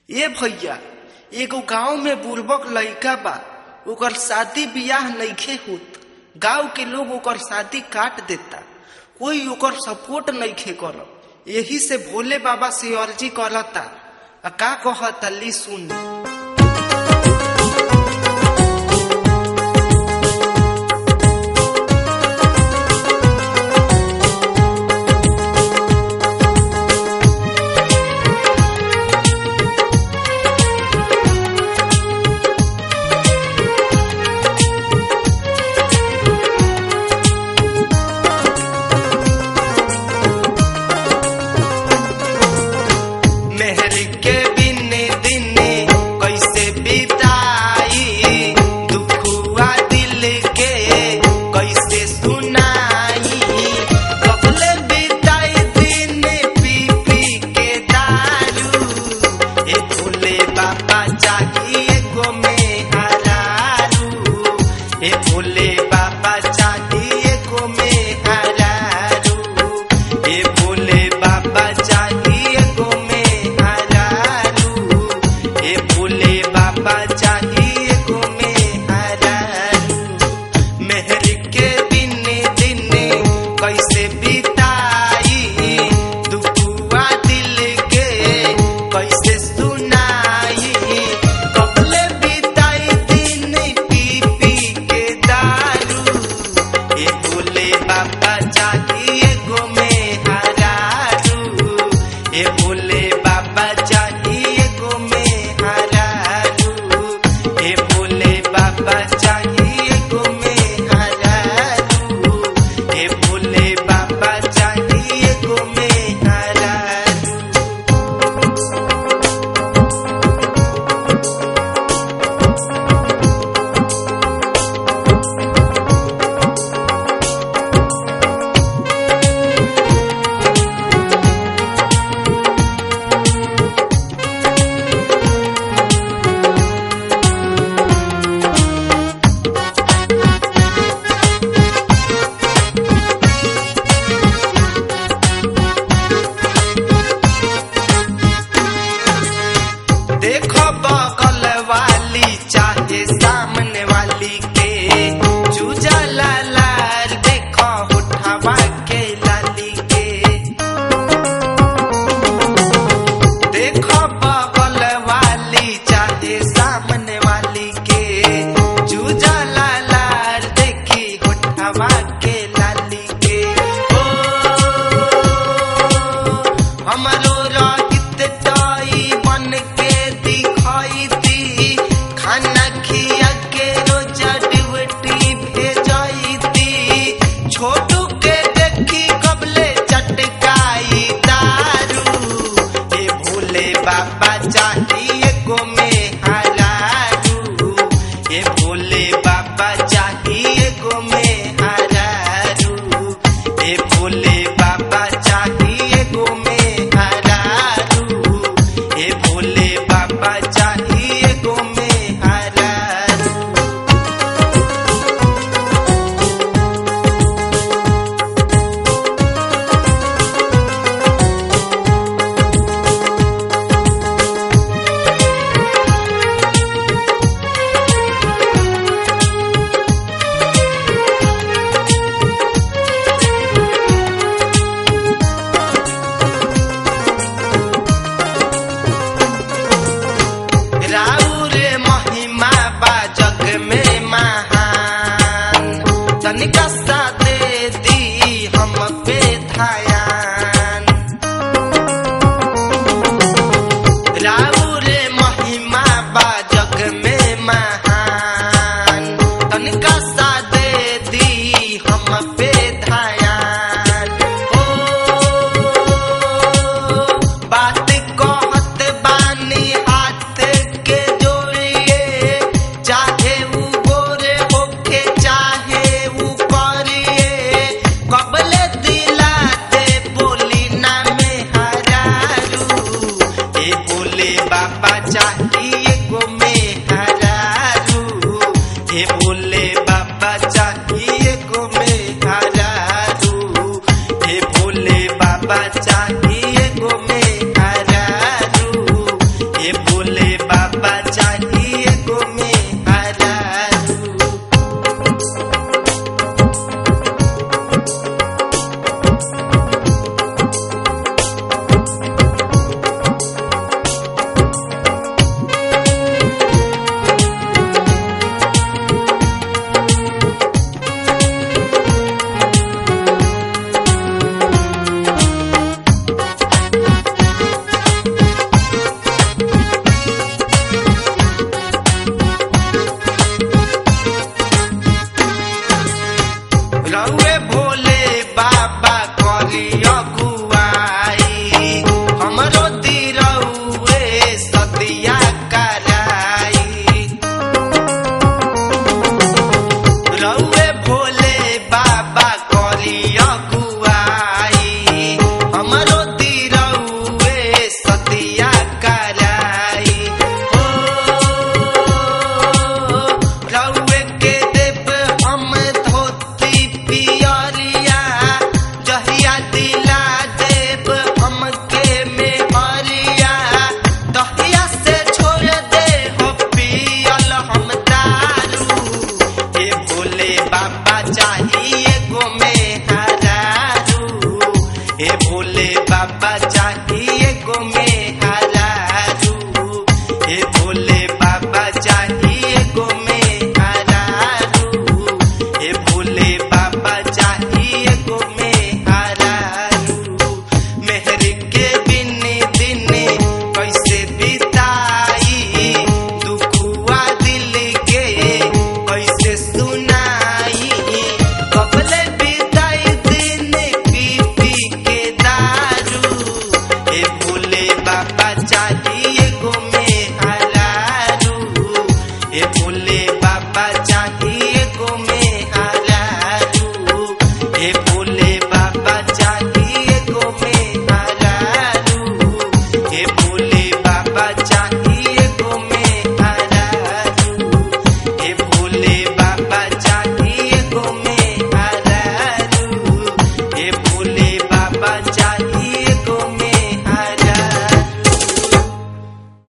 ए भैया एगो गांव में बुर्बक लइका बा ओकर शादी बियाह नइखे होत गांव के लोग ओकर शादी काट देता कोई ओकर सपोर्ट नइखे करत यही से भोले बाबा से अर्जी करता आ का कहता ली सुन मेहर के बिने दिने कैसे बिताई दुखुआ दिल के कैसे सुनाई कबले बिताई दिन पी पी के दारू ए भोले बाबा चाहिए गो में हरारू ए भोले बाबा चाहिए गो में हरारू ए भोले बाबा चाहिए गो में हरारू ए भोले बाबा चाहिए गो में हरारू मेहर के बिने दिने कैसे बिताई दुखुआ दिल के कैसे सुनाई कबले बिताई दिन पी पी के दारू ए भोले बाबा चाहिए गो में हरारू ए भोले बाबा चाहिए गो में हरारू ए भोले बाबा चाहिए गो में हरारू ए भोले बाबा चाहिए गो में हरारू देखो बगल वाली चाहे सामने वाली के चूजा लाल देखो उठावा के लाली के देखो बगल वाली चाहे सामने वाली के चूजा लाल देखी उठावा के लाली के ओ हमरो रागित ताई बन के दिखाई दी खाना खिया के रोज ड्यूटी भेजाई दी छोटू के देखी कबले चटकाई दारू ए भोले बाबा चाहिए गो में हरारू ए भोले बाबा चाहिए गो में हरारू ए भोले बाबा चाहिए गो में हरारू ए भोले बाबा चाहिए गो में हरारू राउर महिमा बा जग में महान तनिका सा दे दी हम पे ध्यान राउर महिमा बा जग में महान तनिका सा दे दी हम पे ध्यान ओ बात कहत बानी हाथ के जोड़िए चाहे उ गोरे होके चाहे उ करिए कबले दिला दे बोली ना में हरारू ए बोले बाबा चाहिए गो में हरारू ए बोले बाबा चाहिए गो में हरारू ए भोले बाबा चाहिए गो में हरारू ए बोले